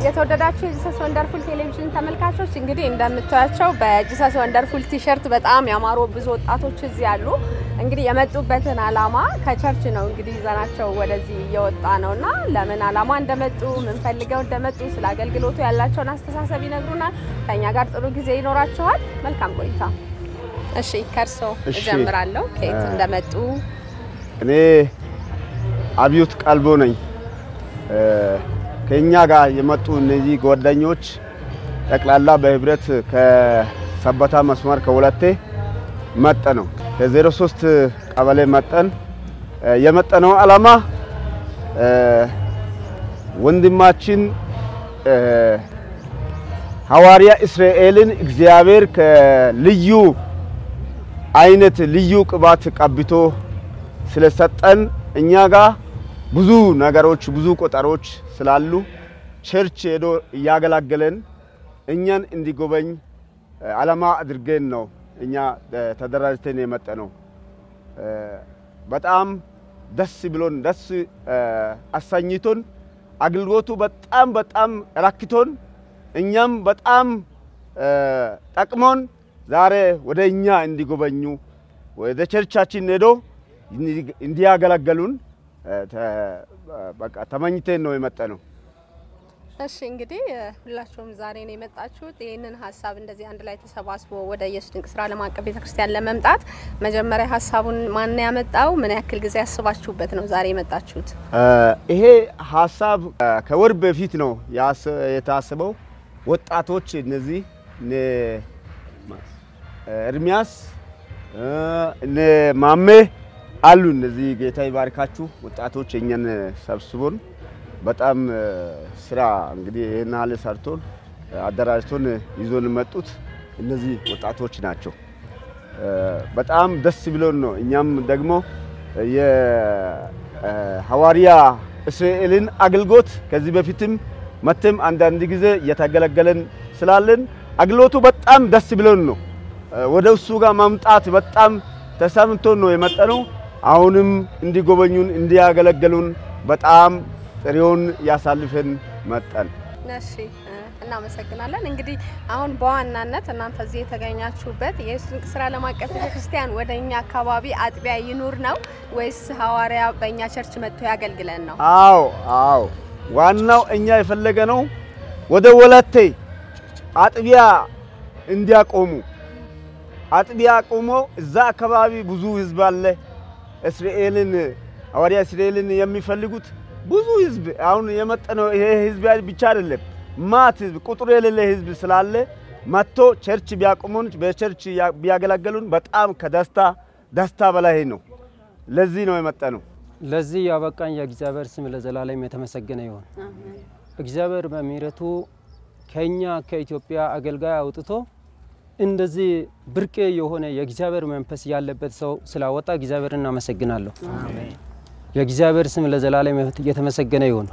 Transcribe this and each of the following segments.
የተወደዳችሁ የጂሰስ ወንደርፉል ቴሌቪዥን ተመልካቾች እንግዲህ እንደምታያቸው በጂሰስ ወንደርፉል ቲሸርት በጣም ያማሩ ብዙ ወጣቶች እዚህ አሉ። እንግዲህ የመጡበትን ዓላማ ከቸርች ነው እንግዲህ ይዘናቸው ወደዚህ እየወጣ ነው እና ለምን ዓላማ እንደመጡ ምን ፈልገው እንደመጡ ስለ አገልግሎቱ ያላቸውን አስተሳሰብ ይነግሩናል። ከእኛ ጋር ጥሩ ጊዜ ይኖራቸዋል። መልካም ቆይታ። እሺ ከእርሶ እሺ። እጀምራለሁ። ከየት እንደመጡ እኔ አብዮት ቀልቦ ነኝ። ከኛ ጋር የመጡ እነዚህ ጓደኞች ጠቅላላ በህብረት ከሰበታ መስመር ከወለቴ መጠ ነው ከዜሮ ሶስት ቀበሌ መጠን የመጠነው ዓላማ ወንድማችን ሐዋርያ እስራኤልን እግዚአብሔር ከልዩ አይነት ልዩ ቅባት ቀብቶ ስለሰጠን እኛ ጋር ብዙ ነገሮች ብዙ ቆጠሮች ስላሉ ቸርች ሄዶ እያገላገለን እኛን እንዲጎበኝ ዓላማ አድርገን ነው እኛ ተደራጅተን የመጠ ነው። በጣም ደስ ብሎን ደስ አሰኝቶን አገልግሎቱ በጣም በጣም ረክቶን እኛም በጣም ጠቅሞን ዛሬ ወደ እኛ እንዲጎበኙ ወደ ቸርቻችን ሄዶ እንዲያገለግሉን በቃ ተመኝተን ነው የመጣ ነው። እሺ እንግዲህ ሁላችሁም ዛሬ ነው የመጣችሁት። ይህንን ሀሳብ እንደዚህ አንድ ላይ ተሰባስቦ ወደ ኢየሱስ ድንቅ ስራ ዓለም አቀፍ ቤተክርስቲያን ለመምጣት መጀመሪያ ሀሳቡን ማን ያመጣው? ምን ያክል ጊዜ ያስባችሁበት ነው ዛሬ የመጣችሁት? ይሄ ሀሳብ ከወር በፊት ነው የታሰበው። ወጣቶች እነዚህ እነ ኤርሚያስ እነ ማሜ አሉ። እነዚህ ጌታ ይባርካችሁ ወጣቶች እኛን ሰብስቦን በጣም ስራ እንግዲህ ይህን ያህል ሰርቶን አደራጅቶን ይዞን መጡት እነዚህ ወጣቶች ናቸው። በጣም ደስ ብሎን ነው። እኛም ደግሞ የሐዋርያ እስራኤልን አገልግሎት ከዚህ በፊትም መተም አንዳንድ ጊዜ እየተገለገለን ስላለን አገልግሎቱ በጣም ደስ ብሎን ነው ወደ እሱ ጋር ማምጣት በጣም ተሰምቶን ነው የመጠነው። አሁንም እንዲጎበኙን እንዲያገለግሉን በጣም ጥሪውን ያሳልፈን መጠን። እሺ እናመሰግናለን። እንግዲህ አሁን በዋናነት እናንተ እዚህ የተገኛችሁበት የኢየሱስ ድንቅ ስራ ዓለም አቀፍ ቤተክርስቲያን ወደ እኛ አካባቢ አጥቢያ ይኑር ነው ወይስ ሐዋርያ በእኛ ቸርች መጥቶ ያገልግለን ነው? አዎ አዎ፣ ዋናው እኛ የፈለገ ነው ወደ ወለቴ አጥቢያ እንዲያቆሙ አጥቢያ ቆሞ እዛ አካባቢ ብዙ ህዝብ አለ። እስራኤልን ሐዋርያ እስራኤልን የሚፈልጉት ብዙ ህዝብ አሁን የመጠነው ይሄ ህዝብ ብቻ አይደለም፣ ማት ህዝብ ቁጥሩ የሌለ ህዝብ ስላለ መጥቶ ቸርች ቢያቆሙን በቸርች ቢያገለግሉን በጣም ከደስታ ደስታ በላይ ነው። ለዚህ ነው የመጠነው። ለዚህ ያበቃኝ የእግዚአብሔር ስም ለዘላለም የተመሰገነ ይሁን። እግዚአብሔር በምሕረቱ ከኛ ከኢትዮጵያ አገልጋይ አውጥቶ እንደዚህ ብርቅ የሆነ የእግዚአብሔር መንፈስ ያለበት ሰው ስላወጣ እግዚአብሔር እናመሰግናለሁ። የእግዚአብሔር ስም ለዘላለም የተመሰገነ ይሁን።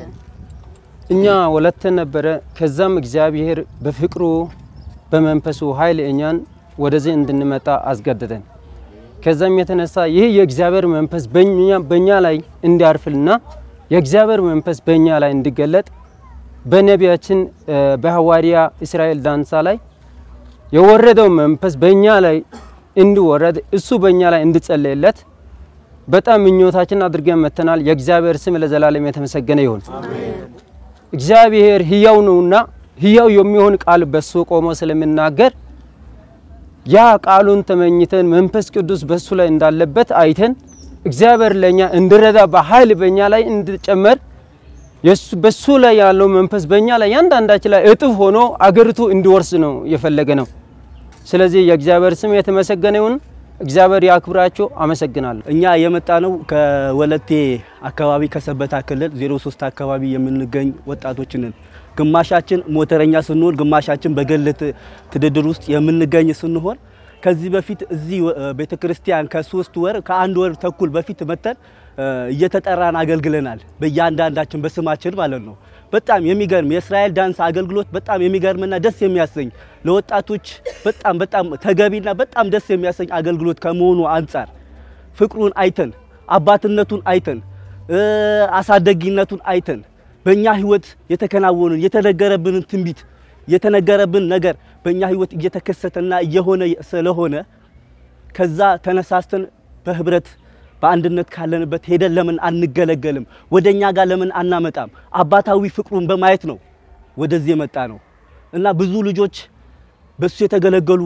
እኛ ወለተን ነበረ። ከዛም እግዚአብሔር በፍቅሩ በመንፈሱ ኃይል እኛን ወደዚህ እንድንመጣ አስገደደን። ከዛም የተነሳ ይህ የእግዚአብሔር መንፈስ በእኛ ላይ እንዲያርፍልና የእግዚአብሔር መንፈስ በእኛ ላይ እንዲገለጥ በነቢያችን በሐዋርያ እስራኤል ዳንሳ ላይ የወረደው መንፈስ በእኛ ላይ እንዲወረድ እሱ በእኛ ላይ እንዲጸለይለት በጣም ምኞታችን አድርገን መተናል። የእግዚአብሔር ስም ለዘላለም የተመሰገነ ይሁን። እግዚአብሔር ሕያው ነውና ሕያው የሚሆን ቃል በሱ ቆሞ ስለሚናገር ያ ቃሉን ተመኝተን መንፈስ ቅዱስ በሱ ላይ እንዳለበት አይተን እግዚአብሔር ለኛ እንዲረዳ በኃይል በእኛ ላይ እንዲጨመር በሱ ላይ ያለው መንፈስ በእኛ ላይ ያንዳንዳችን ላይ እጥፍ ሆኖ አገሪቱ እንዲወርስ ነው የፈለገ ነው። ስለዚህ የእግዚአብሔር ስም የተመሰገነ ይሁን። እግዚአብሔር ያክብራቸው። አመሰግናለሁ። እኛ የመጣ ነው ከወለቴ አካባቢ ከሰበታ ክልል 03 አካባቢ የምንገኝ ወጣቶች ነን። ግማሻችን ሞተረኛ ስንሆን፣ ግማሻችን በግል ትድድር ውስጥ የምንገኝ ስንሆን ከዚህ በፊት እዚህ ቤተ ክርስቲያን ከሶስት ወር ከአንድ ወር ተኩል በፊት መተን እየተጠራን አገልግለናል። በእያንዳንዳችን በስማችን ማለት ነው። በጣም የሚገርም የእስራኤል ዳንስ አገልግሎት በጣም የሚገርምና ደስ የሚያሰኝ ለወጣቶች በጣም በጣም ተገቢና በጣም ደስ የሚያሰኝ አገልግሎት ከመሆኑ አንጻር ፍቅሩን አይተን አባትነቱን አይተን አሳደጊነቱን አይተን በእኛ ህይወት የተከናወኑን የተነገረብንን ትንቢት የተነገረብን ነገር በእኛ ህይወት እየተከሰተና እየሆነ ስለሆነ ከዛ ተነሳስተን በህብረት በአንድነት ካለንበት ሄደን ለምን አንገለገልም? ወደ እኛ ጋር ለምን አናመጣም? አባታዊ ፍቅሩን በማየት ነው ወደዚህ የመጣ ነው እና ብዙ ልጆች በሱ የተገለገሉ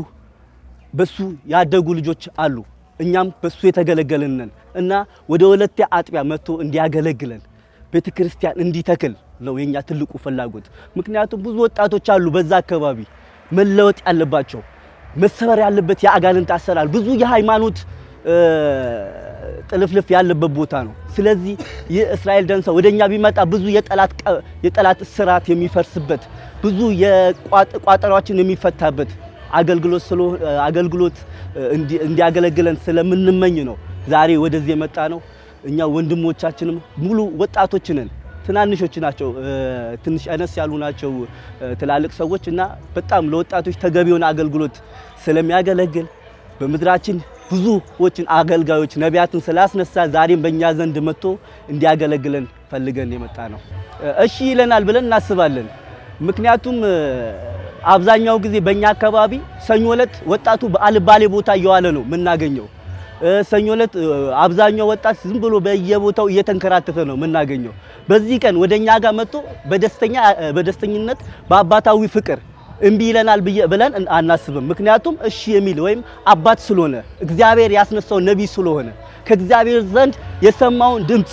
በሱ ያደጉ ልጆች አሉ። እኛም በሱ የተገለገልን ነን እና ወደ ወለቴ አጥቢያ መጥቶ እንዲያገለግለን ቤተ ክርስቲያን እንዲተክል ነው የኛ ትልቁ ፍላጎት። ምክንያቱም ብዙ ወጣቶች አሉ በዛ አካባቢ መለወጥ ያለባቸው መሰበር ያለበት የአጋንንት አሰራር ብዙ የሃይማኖት እ፣ ጥልፍልፍ ያለበት ቦታ ነው። ስለዚህ ይህ እስራኤል ደንሳ ወደኛ ቢመጣ ብዙ የጠላት ቀ- የጠላት እስራት የሚፈርስበት ብዙ የቋጥ- ቋጠሯችን የሚፈታበት አገልግሎት ስለሆ- አገልግሎት እንዲ- እንዲያገለግለን ስለምንመኝ ነው ዛሬ ወደዚህ የመጣ ነው። እኛ ወንድሞቻችንም ሙሉ ወጣቶች ነን። ትናንሾች ናቸው፣ እ፣ ትንሽ አነስ ያሉ ናቸው እ፣ ትላልቅ ሰዎች እና በጣም ለወጣቶች ተገቢውን አገልግሎት ስለሚያገለግል በምድራችን ብዙዎችን አገልጋዮች ነቢያትን ስላስነሳ ዛሬም በእኛ ዘንድ መጥቶ እንዲያገለግለን ፈልገን የመጣ ነው። እ፣ እሺ ይለናል ብለን እናስባለን። ምክንያቱም እ፣ አብዛኛው ጊዜ በእኛ አካባቢ ሰኞ ዕለት ወጣቱ በአልባሌ ቦታ እየዋለ ነው የምናገኘው። እ፣ ሰኞ ዕለት እ፣ አብዛኛው ወጣት ዝም ብሎ በየቦታው እየተንከራተተ ነው የምናገኘው። በዚህ ቀን ወደ እኛ ጋር መጥቶ በደስተኛ እ፣ በደስተኝነት በአባታዊ ፍቅር እምቢ ይለናል ብዬ- ብለን እን- አናስብም። ምክንያቱም እሺ የሚል ወይም አባት ስለሆነ እግዚአብሔር ያስነሳው ነቢይ ስለሆነ ከእግዚአብሔር ዘንድ የሰማውን ድምፅ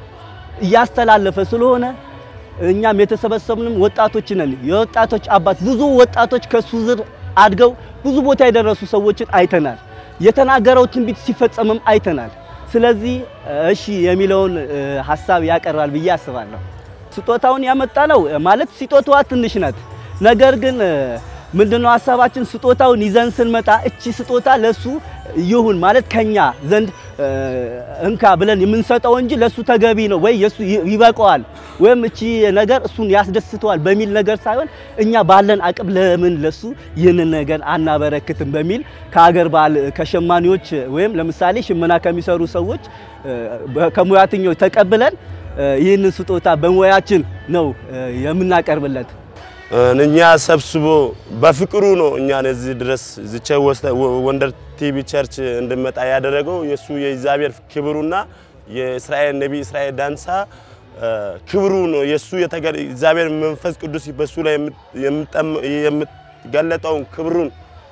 እያስተላለፈ ስለሆነ እኛም የተሰበሰብንም ወጣቶች ነን። የወጣቶች አባት ብዙ ወጣቶች ከሱ ዝር አድገው ብዙ ቦታ የደረሱ ሰዎችን አይተናል። የተናገረው ትንቢት ሲፈጸምም አይተናል። ስለዚህ እሺ የሚለውን እ፣ ሀሳብ ያቀርባል ብዬ አስባለሁ። ስጦታውን ያመጣ ነው ማለት ስጦታዋ ትንሽ ናት። ነገር ግን እ፣ ምንድነው ሀሳባችን? ስጦታውን ይዘን ስንመጣ እቺ ስጦታ ለሱ ይሁን ማለት ከኛ ዘንድ እ፣ እንካ ብለን የምንሰጠው እንጂ ለሱ ተገቢ ነው ወይ የሱ ይ- ይበቀዋል ወይም እቺ ነገር እሱን ያስደስተዋል በሚል ነገር ሳይሆን እኛ ባለን አቅም ለምን ለሱ ይህንን ነገር አናበረክትም በሚል ከሀገር ባህል ከሸማኔዎች ወይም ለምሳሌ ሽመና ከሚሰሩ ሰዎች እ፣ በ- ከሙያተኞች ተቀብለን እ፣ ይህንን ስጦታ በሙያችን ነው እ፣ የምናቀርብለት። እኛ ሰብስቦ በፍቅሩ ነው እኛን እዚህ ድረስ ዝቸ ወንደር ቲቪ ቸርች እንድመጣ ያደረገው የሱ የእግዚአብሔር ክብሩና የእስራኤል ነቢይ እስራኤል ዳንሳ እ፣ ክብሩ ነው የሱ የተገ- እግዚአብሔር መንፈስ ቅዱስ በሱ ላይ የምጠም- የምገለጠውን ክብሩን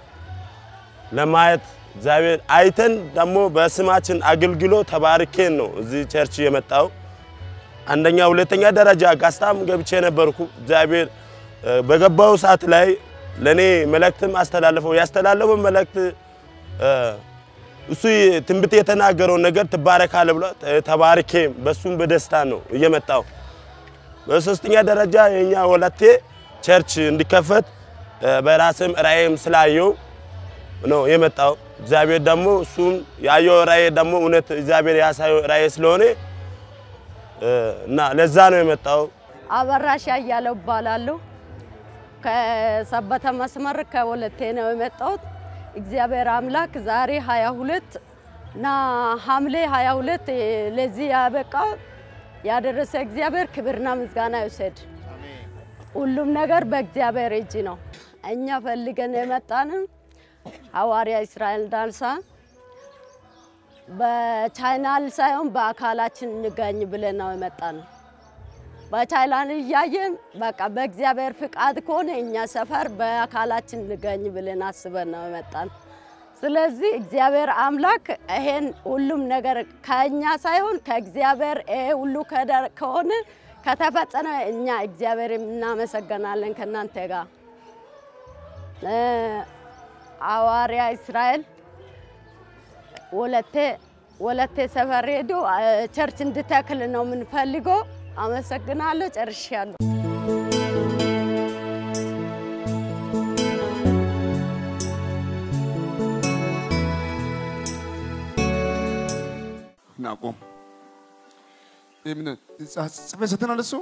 ለማየት እግዚአብሔር አይተን ደግሞ በስማችን አገልግሎ ተባርኬን ነው እዚህ ቸርች የመጣው። አንደኛ ሁለተኛ ደረጃ ጋስታም ገብቼ ነበርኩ። እግዚአብሔር እ፣ በገባው ሰዓት ላይ ለኔ መልእክትም አስተላለፈው። ያስተላለፈው መልእክት እ፣ እሱ ትንቢት የተናገረው ነገር ትባረካለህ ብሎ ተ- ተባርኬ በሱም በደስታ ነው እየመጣው። በሶስተኛ ደረጃ የኛ ወለቴ ቸርች እንዲከፈት እ፣ በራስም ራእይም ስላየው ነው የመጣው። እግዚአብሔር ደግሞ እሱም ያየው ራእይ ደግሞ እውነት እግዚአብሔር ያሳየው ራእይ ስለሆነ እ፣ እና ለዛ ነው የመጣው። አበራሽ ያያለው እባላለሁ። ከሰበተ መስመር ከወለቴ ነው የመጣሁት። እግዚአብሔር አምላክ ዛሬ 22 እና ሐምሌ 22 ለዚህ ያበቃው ያደረሰ እግዚአብሔር ክብርና ምስጋና ይውሰድ። ሁሉም ነገር በእግዚአብሔር እጅ ነው። እኛ ፈልገን የመጣንም ሐዋርያ እስራኤል ዳንሳ በቻይናል ሳይሆን በአካላችን እንገኝ ብለን ነው የመጣነው። በቻይላን እያየን በቃ በእግዚአብሔር ፍቃድ ከሆነ እኛ ሰፈር በአካላችን እንገኝ ብለን አስበን ነው የመጣን። ስለዚህ እግዚአብሔር አምላክ ይሄን ሁሉም ነገር ከእኛ ሳይሆን ከእግዚአብሔር ይሄ ሁሉ ከደ- ከሆነ ከተፈጸመ እኛ እግዚአብሔር እናመሰግናለን ከእናንተ ጋር እ፣ ሐዋርያ እስራኤል ወለቴ ወለቴ ሰፈር ሄዶ እ፣ ቸርች እንድተክል ነው የምንፈልገው። አመሰግናለሁ። ጨርሻለሁ። ናቆም ጽፌት ሰተናል። እሱ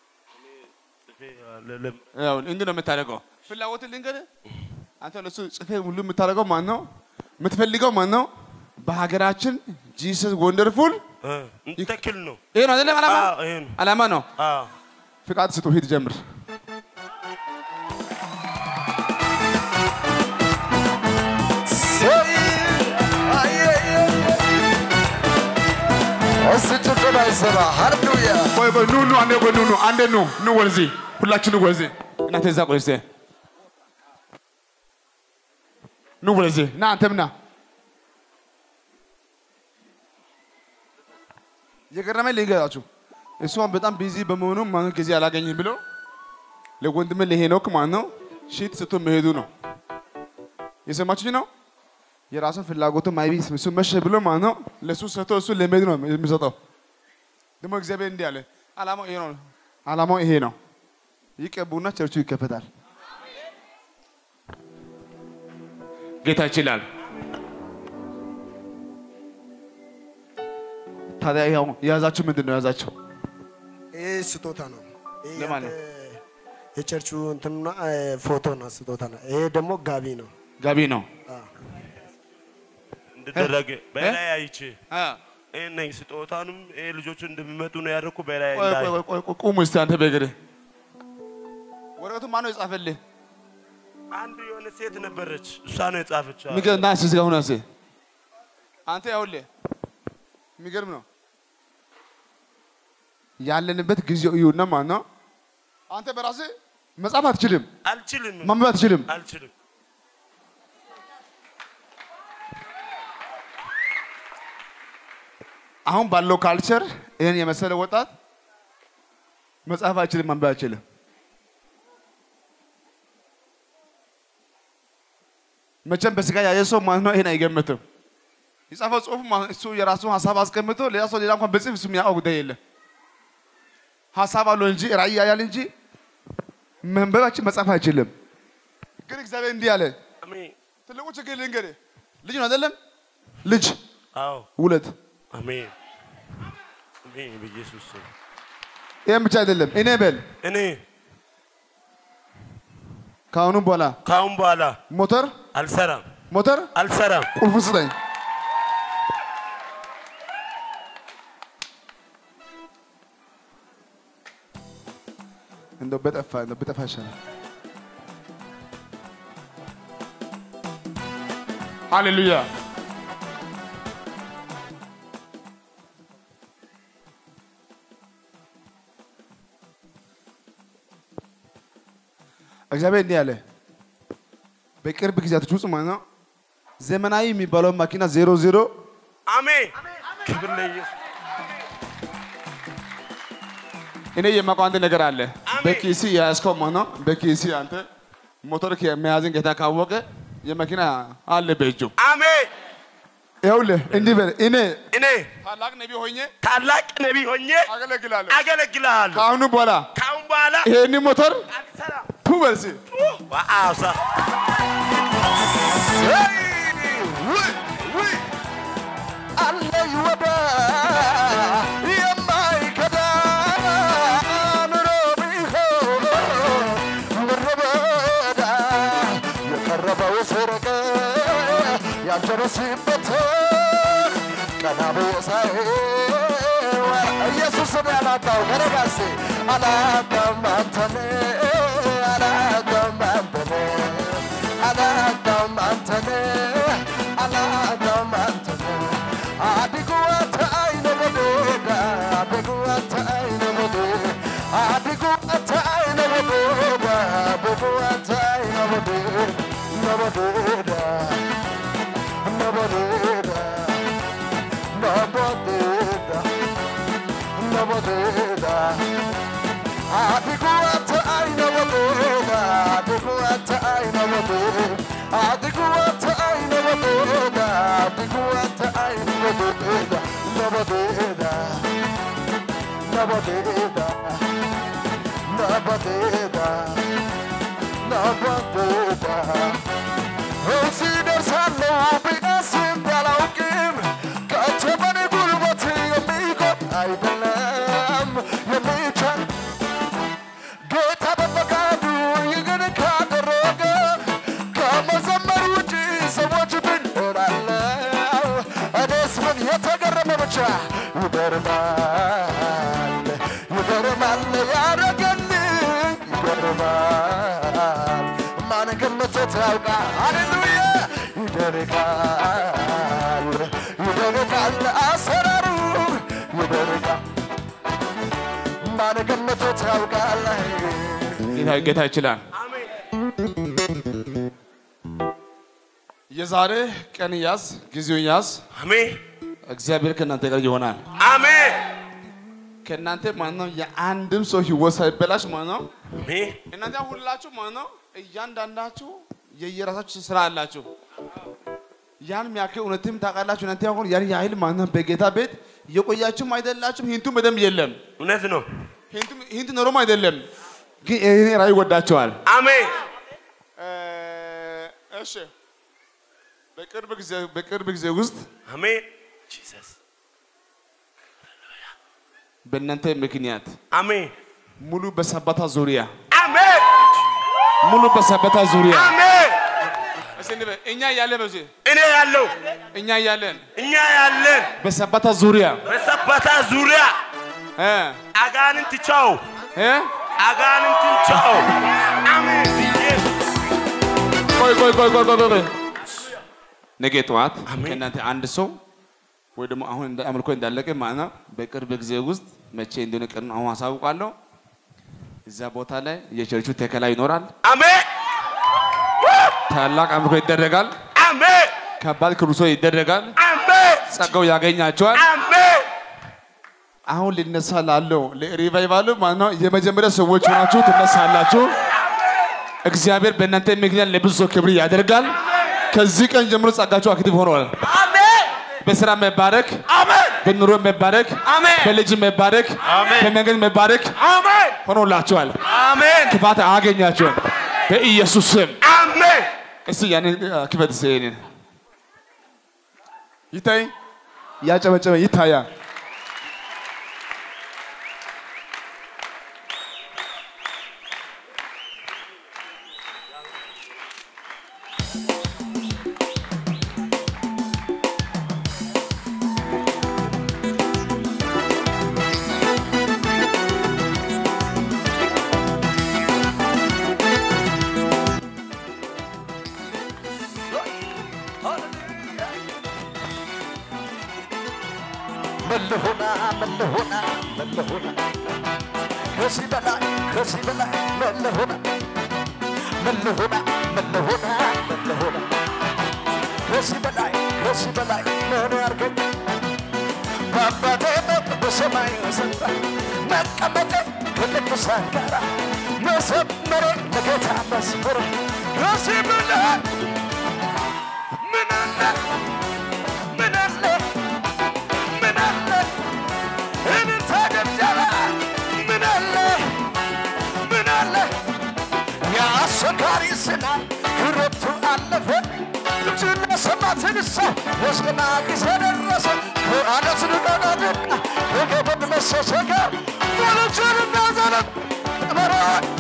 ያው እንዲህ ነው የምታደርገው። ፍላጎትን ልንገርህ፣ አንተ ለሱ ጽፌ ሁሉ የምታደርገው ማን ነው? የምትፈልገው ማን ነው? በሀገራችን ጂሰስ ወንደርፉል እንተክል ነው። ይሄ ነው አይደለም? ዓላማ አዎ፣ ይሄ ነው። ዓላማ ነው። አዎ ፍቃድ ስጡ፣ ሂድ ጀምር። ቆይ ቆይ፣ ኑ ኑ፣ አንዴ ቆይ፣ ኑ ኑ፣ አንዴ ኑ ኑ፣ ወደዚህ ሁላችሁ ኑ ወደዚህ። እናንተ እዛ ቆይ እስኪ ኑ ወደዚህ ና፣ አንተም ና። የገረመኝ ልንገራችሁ፣ እሷን በጣም ቢዚ በመሆኑ ማን ጊዜ አላገኝም ብሎ ለወንድሜ ለሄኖክ ማለት ነው ሺት ስቶ መሄዱ ነው። የሰማችሁኝ ነው። የራሱን ፍላጎቱ ማይቢ እሱ መሸ ብሎ ማለት ነው ለእሱ ሰጥቶ እሱ ለመሄድ ነው የሚሰጠው። ደግሞ እግዚአብሔር እንዲህ አለ፣ ዓላማው ይሄ ነው። ዓላማው ይሄ ነው። ይቀቡና ቸርቹ ይከፈታል። ጌታ ይችላል። ታዲያ ያው የያዛችሁ ምንድን ነው የያዛችሁ? ይህ ስጦታ ነው። ይህ ለማን ነው? ያንተ የቸርቹ እንትንና ፎቶ ነው፣ ስጦታ ነው። ይሄ ደግሞ ጋቢ ነው። ጋቢ ነው። እንድደረግ በላይ አይቼ አ፣ ይሄ ነኝ ስጦታንም ይሄ ልጆቹ እንደሚመጡ ነው ያደረኩ በላይ ቆይ እንዳይ ቆይ ቆይ ቆይ፣ ቁሙ እስቲ አንተ በእግርህ። ወረቀቱ ማን ነው የጻፈልህ? አንድ የሆነ ሴት ነበረች እሷ ነው የጻፈች የሚገርም ና እስኪ እዚህ ጋር ሁና እስኪ። አንተ ያውልህ የሚገርም ነው ያለንበት ጊዜው እዩና ማለት ነው። አንተ በራስህ መጻፍ አትችልም፣ አልችልም ማንበብ አትችልም። አልችልም አሁን ባለው ካልቸር ይህን የመሰለ ወጣት መጻፍ አይችልም፣ ማንበብ አይችልም። መቼም በስጋ ያየ ሰው ማለት ነው ይሄን አይገምትም። የጻፈው ጽሁፍ ማለት እሱ የራሱን ሀሳብ አስቀምጦ ሌላ ሰው ሌላ እንኳን በጽፍ እሱ የሚያውቀው ጉዳይ የለም። ሀሳብ አለው እንጂ ራእይ ያያል እንጂ መንበባችን መጻፍ አይችልም። ግን እግዚአብሔር እንዲህ አለ። አሜን ትልቁ ችግር ልንገርህ፣ ልጅ ነው አይደለም? ልጅ አዎ ውለት አሜን አሜን በኢየሱስ ስም ይህም ብቻ አይደለም። እኔ በል እኔ ከአሁኑ በኋላ ከአሁን በኋላ ሞተር አልሰራም ሞተር አልሰራም ቁልፉ ስጠኝ። እንደው በጠፋ እንደው በጠፋ ይሻላል። ሃሌሉያ። እግዚአብሔር እንዲህ አለ። በቅርብ ጊዜያቶች ውስጥ ማለት ነው ዘመናዊ የሚባለው መኪና ዜሮ ዜሮ አሜን ክብር ለኢየሱስ እኔ የማውቀው አንድ ነገር አለ። አሜን። በኪሲ የያዝከው ማለት ነው በኪሲ አንተ ሞተር መያዝን ጌታ ካወቀ የመኪና አለ በእጁ። አሜን ይኸውልህ እንዲህ በል እኔ እኔ ታላቅ ነቢ ሆኜ ታላቅ ነቢይ ሆኜ አገለግላለሁ። አገለግልሃለሁ ከአሁኑ በኋላ ከአሁን በኋላ ይሄን ሞተር አልሰራም ቱ በል እስኪ ዋው ሳ አለኝ ወደ የማይከዳ ኑሮ ቢሆን ምድረ በዳ የቀረበው ሰረቀ ያልደረስበት ቀና ብዬ ሳየው ኢየሱስን ያላጣው ከረጋሴ አላጣም አንተን አላጣም አንተን አላጣም አንተን አላጣም አንተን አድጉ አንተ አይነ ወደዳ አድጉ አንተ አይነ ወደዳ አድጉ አንተ አይነ ወደዳ አድጉ አንተ አይነ ወደዳ ነወደዳ ነወደዳ ነወደዳ ነወደዳ አድጉ አንተ አይነ ወደዳ አድጉ አንተ አይነ ወደዳ አድጉ አንተ አይነ ወደዳ አድጉ አንተ አይነ ወደዳ ነወደዳ ነወደዳ ነወደዳ ነወደዳ እዚህ ደርሳለሁ ብዬ ባላውቅም ከቶ በኔ ጉልበት የሚቆም አይደለም የሚቻል ጌታ በፈቃዱ ይህን ካደረገ ከመዘመር ውጪ ሰዎች ምን እላለሁ? እኔስ ምን የተገረመ ብቻ ይገርማል ይገርማል ያረገል ይቆማል? ማን ገምቶት ያውቃል? ሃሌሉያ ይደርቃል፣ ይደርቃል፣ አሰራሩ ይደርቃል። ማን ገምቶት ያውቃል? ጌታ ጌታ ይችላል። የዛሬ ቀን ያዝ፣ ጊዜውን ያዝ። አሜን እግዚአብሔር ከእናንተ ጋር ይሆናል። አሜን ከእናንተ ማለት ነው የአንድም ሰው ህይወት ሳይበላሽ ማለት ነው አሜን እናንተ ሁላችሁ ማለት ነው እያንዳንዳችሁ የየራሳችሁ ስራ አላችሁ። ያን የሚያክል እውነትም ታውቃላችሁ። እናንተ አሁን ያን ያህል ማለት ነው በጌታ ቤት የቆያችሁም አይደላችሁም። ሂንቱም በደንብ የለም። እውነት ነው። ሂንቱም ሂንት ኖሮም አይደለም፣ ግን ይሄ ራእይ ወዳቸዋል። አሜን እሺ በቅርብ ጊዜ በቅርብ ጊዜ ውስጥ አሜን ጂሰስ በእናንተ ምክንያት አሜን ሙሉ በሰበታ ዙሪያ አሜን ሙሉ በሰበታ ዙሪያ አሜን እስኪ እንበል፣ እኛ እያለን በዚህ እኔ ያለው እኛ እያለን እኛ ያለን በሰበታ ዙሪያ በሰበታ ዙሪያ እ አጋንንት ቻው እ አጋንንት ቻው አሜን ኢየሱስ ቆይ ቆይ ቆይ ቆይ ቆይ ቆይ ነገ ጠዋት ከእናንተ አንድ ሰው ወይ ደግሞ አሁን እንደ አምልኮ እንዳለቀ ማለት ነው በቅርብ ጊዜ ውስጥ መቼ እንደሆነ ቀን አሁን አሳውቃለሁ። እዛ ቦታ ላይ የቸርቹ ተከላ ይኖራል። አሜን ታላቅ አምልኮ ይደረጋል። አሜን ከባድ ክሩሶ ይደረጋል። አሜን ጸጋው ያገኛቸዋል። አሜን አሁን ሊነሳ ላለው ለሪቫይቫሉ ማለት ነው የመጀመሪያ ሰዎች ሆናችሁ ትነሳላችሁ። እግዚአብሔር በእናንተ ምክንያት ለብዙ ሰው ክብር ያደርጋል። ከዚህ ቀን ጀምሮ ጸጋችሁ አክቲቭ ሆኗል። አሜን በስራ መባረክ፣ አሜን በኑሮ መባረክ፣ አሜን በልጅ መባረክ፣ አሜን በመንገድ መባረክ አሜን ሆኖላችኋል። አሜን ክፋት አያገኛችሁም በኢየሱስ ስም። አሜን እስቲ ያንን አ፣ ክፈት እስቲ ይሄንን ይታይ፣ ያጨበጨበ ይታያል። መለሆና መለሆና መለሆና ከዚህ በላይ ከዚህ በላይ መለሆና መለሆና መለሆና መለሆና ከዚህ በላይ ከዚህ በላይ ምን ያርገኝ በአባቴ ቤት በሰማይ ስፍራ መቀመጤ ከቅዱሳን ጋራ መዘመሬ ለጌታ መዝሙር ከዚህ በላይ ምን አለ ምን አለ ምን አለ እልልታ ጭብጨባ ምን አለ ምን አለ የአስቸጋሪ ዝናብ ክረምቱ አለፈ ልጅና ሰማትን ሰው የዝና ጊዜ ደረሰ ከአለት ንቀቃድቃ ከገበን መሰሰገ ወለችንና ዘለም መራ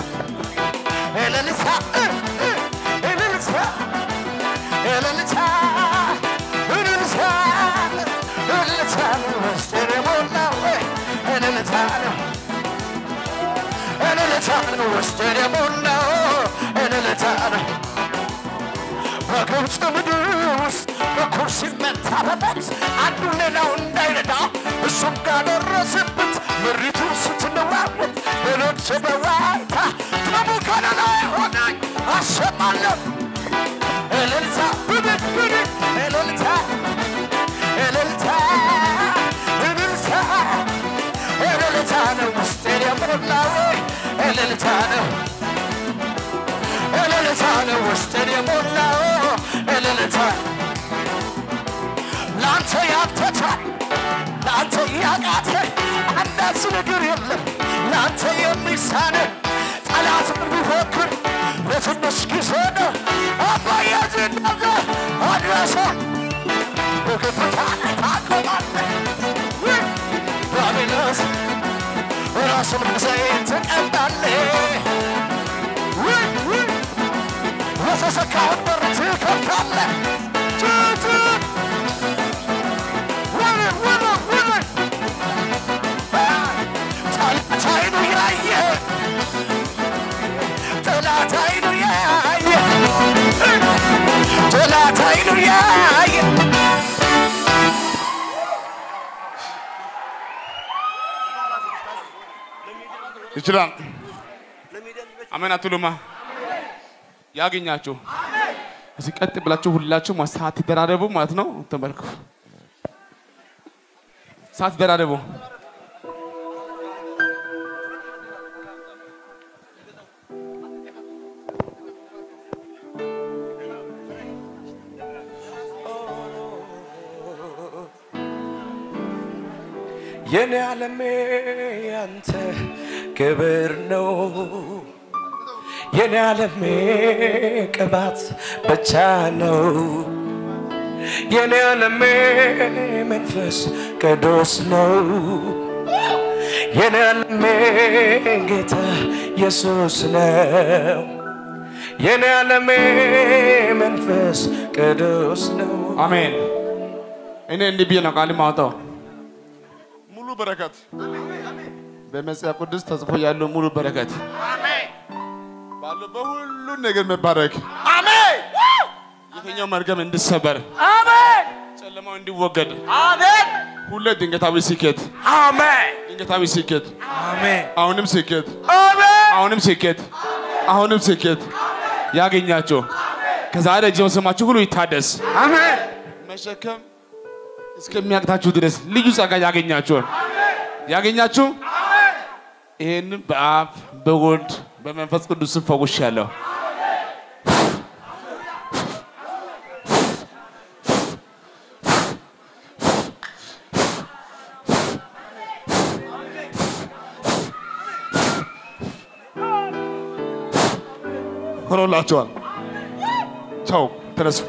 እልልታ እ፣ እ፣ እልልታ እልልታ እልልታ እልልታ ነው ውስጤን የሞላው እልልታ ነው እልልታ ነው ውስጤን የሞላው እልልታ ነው በግብፅ ምድር ውስጥ በኩር ሲመታ በበት አንዱ ሌላው እንዳይረዳ እሱም ጋር ደረሰበት ምሪቱን ስትለዋወጥ ሌሎች በዋይታ ደሙ ከለላ ሆናኝ አሰማለሁ እልልታ ብድግ ብድግ እልልታ እልልታ እልልታ እልልታ ነው ውስጤን የሞላው እልልታ ነው እልልታ ነው ውስጥን የሞላው እልልታ ለአንተ ያተታል ለአንተ ያቃተ አንዳች ነገር የለም ለአንተ የሚሳነ ጠላት ቢፎክር ለትንሽ ጊዜ ነው አባዬ ዝናዘ አድረሰ በከፍታ ላይ ታቆማለህ ውይ፣ ባቢሎስ ራሱን በዘይት ትቀባለህ ውይ ውይ የተዘጋውን በር ትከፍታለህ። ጩጩ ወደ ወደ ወደ ጠላት ዓይኑ ያየ በዓይኑ ያየ ይችላል። አሜን አትሉማ? ያገኛችሁ እዚህ ቀጥ ብላችሁ ሁላችሁ ሰዓት ትደራረቡ ማለት ነው። ተመልኩ ሰዓት ትደራረቡ። የኔ ዓለሜ ያንተ ክብር ነው የኔ ዓለሜ ቅባት ብቻ ነው የኔ ዓለሜ መንፈስ ቅዱስ ነው የኔ ዓለሜ ጌታ ኢየሱስ ነው የኔ ዓለሜ መንፈስ ቅዱስ ነው አሜን። እኔ እንዲህ ብዬ ነው ቃል ማውጣው ሙሉ በረከት በመጽሐፍ ቅዱስ ተጽፎ ያለው ሙሉ በረከት ባለው በሁሉ ነገር መባረክ አሜን የትኛው መርገም እንዲሰበር አሜን ጨለማው እንዲወገድ አሜን ሁሌ ድንገታዊ ስኬት አሜን ድንገታዊ ስኬት አሜን አሁንም ስኬት አሜን አሁንም ስኬት አሁንም ስኬት ያገኛቸው ከዛሬ ጀምሮ ስማችሁ ሁሉ ይታደስ። አሜን መሸከም እስከሚያቅታችሁ ድረስ ልዩ ጸጋ ያገኛችሁን ያገኛችሁ ይህንን በአብ በወልድ በመንፈስ ቅዱስ ስም ፈውሻለሁ። ሆኖላችኋል። ቻው፣ ተነሱ።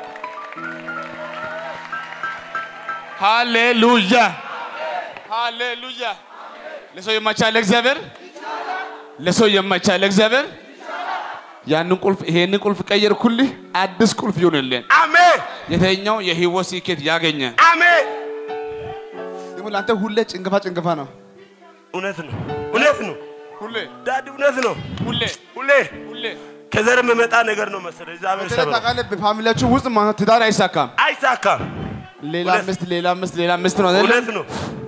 ሃሌሉያ ሃሌሉያ። ለሰው የማይቻል እግዚአብሔር ለሰው የማይቻል እግዚአብሔር ያንን ቁልፍ ይሄንን ቁልፍ ቀየርኩልህ፣ አዲስ ቁልፍ ይሆንልን። አሜን የተኛው የህይወት ስኬት ያገኘ አሜን ደግሞ ለአንተ ሁሌ ጭንገፋ ጭንገፋ ነው። እውነት ነው፣ እውነት ነው ሁሌ ዳድ፣ እውነት ነው። ሁሌ ሁሌ ሁሌ ከዘር የሚመጣ ነገር ነው መሰለኝ። እግዚአብሔር በተለይ ሰበረው። ታውቃለህ፣ በፋሚሊያችሁ ውስጥ ማለት ነው ትዳር አይሳካም። አይሳካም። ሌላ እውነት። ምስት ሌላ ምስት ሌላ ምስት ነው አይደለ? እውነት ነው።